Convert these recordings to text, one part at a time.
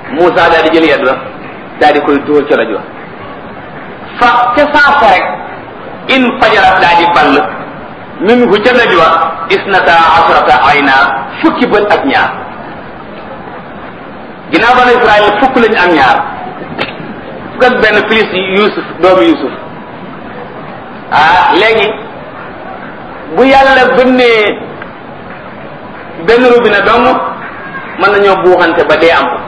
Moussa daal di jël yedd ba daal di koy dóor ca rajo fa ca saasa rek in fajarat daal di ball min hu ca rajo isnata asrata ayna fukki bët ak ñaar ginnaaw banu Israël fukk lañu am ñaar fukk ak benn plus Yusuf doomu Yusuf ah léegi bu yàlla bënnee benn robinet dong mën nañoo buuxante ba dee am ko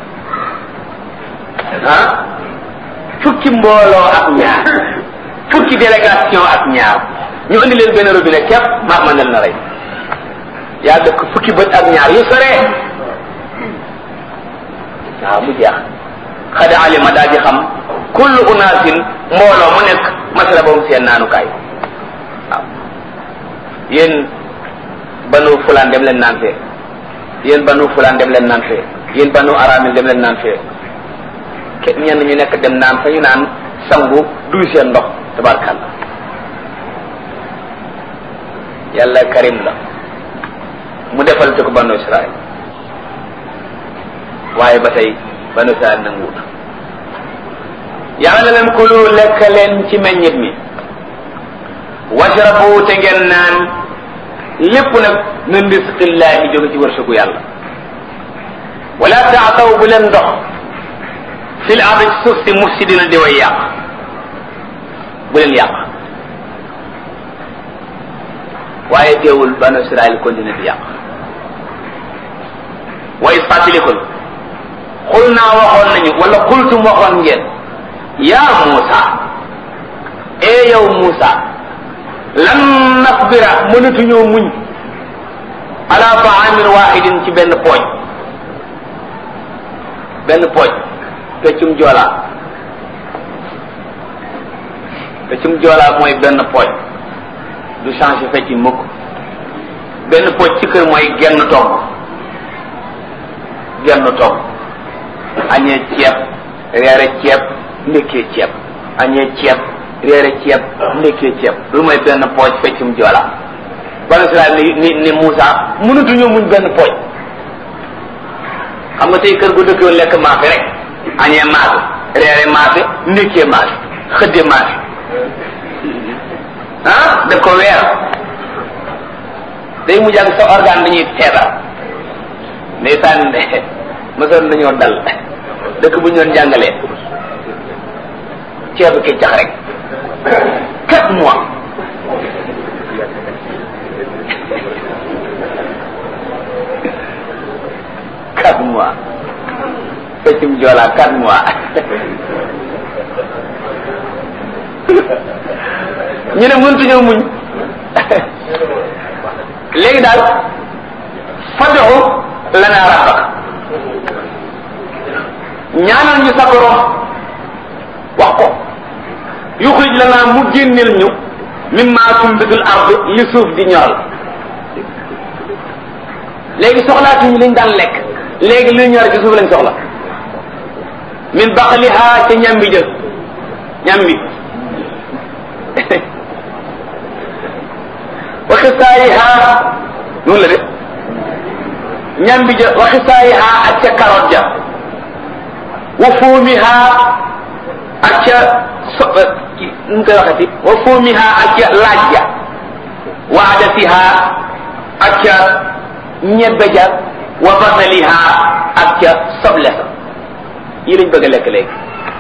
ah fukki mbooloo ak ñaar fukki délégation ak ñaar ñu andi leen benn robinet képp maa mandal na rey yaa dëkk fukki bët ak ñaar yu sore waaw mu jeex xada alima daa di xam kullu unaasin mbooloo mu nekk masala boobu seen naanukaay waaw yéen banu fulaan dem leen naan fee yéen banu fulaan dem leen naan fee yéen banu aramil dem leen naan fee ke ñenn ñu nekk dem naan fa ñu naan sangu duy seen ndox tabarkàlla yàlla karim la mu defal ci ko banu israel waaye ba tey banu israel nanguwut yàlla na leen kulu lekk leen ci meññit mi washrabu te ngeen naan lépp nag min risqillahi jóge ci wërsëgu yàlla wala taataw bu leen ndox fil ardi ci suuf si mufsidina di way yàq bu leen yàq waaye teewul banu israel continue di yàq wa is fàttalikul xul naa waxoon nañu wala xultum waxoon ngeen yaa Muusa ee yow Muusa lan nasbira mënatuñoo muñ ala taamin waxidin ci benn pooj benn pooj peccum joolaa peccum joolaa mooy benn pooj du changé fecci mukk benn pooj ci kër mooy genn togg genn togg añee ceeb reere ceeb ndekkee ceeb añee ceeb reere ceeb ndekkee ceeb lu mooy benn pooj feccum joolaa banu Israel ni ni ni Moussa mënatuñoo muñ benn pooj xam nga tey kër gu dëkkoon lekk maafe rek añee maafe reere maafe ndekkee maafe xëdde maafe ah def ko weer day mujj ak sa organe dañuy feebar ndeysaan mosoon nañoo dal dëkk bu ñu doon jàngalee ceebu keccax rek quatre mois quatre mois feccum joolaa quatre mois ñu ne mëntuñoo muñ léegi daal fad'u lana rabbak ñaanal ñu sa borom wax ko yuxrij lana mu génneel ñu mimma tumbitul ard li suuf di ñoral léegi soxlaatuñu liñ daan lekk léegi li ñor ci suuf lañ soxla min baqliha ca ñambi jël ñambi wa xisaayiha noonu la de ñambi ja wa xisaayiha ak ca carotte ja wa fuumiha ak ca so nu mu koy waxati wa fuumiha ak ca laaj ja wa adasiha ak ca ñebbe ja wa basaliha ak ca soble sa yi lañ bëgg a lekk léegi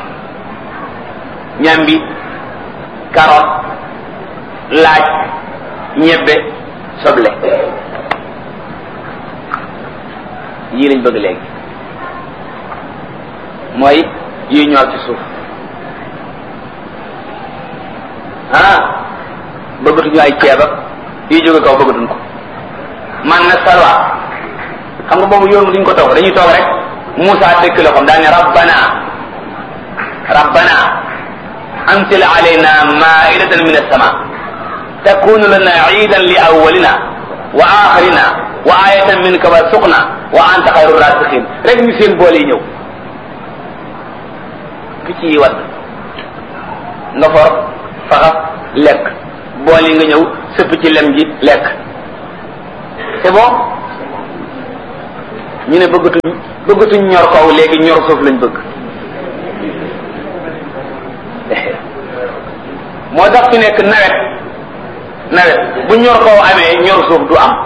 ñambi carotte laaj ñebbe soble yii lañ bëgg léegi mooy yi ñor ci suuf ah bëggatuñu ay ceeb ak yi jóge kaw bëggatuñ ko man na salwa xam nga boobu yoon duñ ko toog dañuy toog rek Moussa dëkk la xam daane rabbana rabbana anzil alayna maidatan min as-sama takunu lana iidan li awwalina wa axirina wa ayatan minka warzuqna wa anta xayru rasiqin rek ñu seen boole yi ñëw picc yi wadd nga for faxas lekk bool yi nga ñëw sëpp ci lem ji lekk c'est bon ñu ne bëggatuñ bëggatuñ ñor kaw léegi ñor suuf lañ bëgg moo tax fi nekk nawet nawet bu ñor kaw amee ñor suuf du am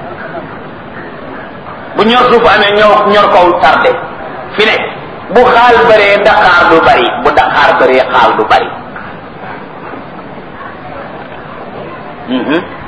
bu ñor suuf amee ñor ñor kaw tardé fi ne bu xaal bëree daqaar du bari bu daqaar bëree xaal du bari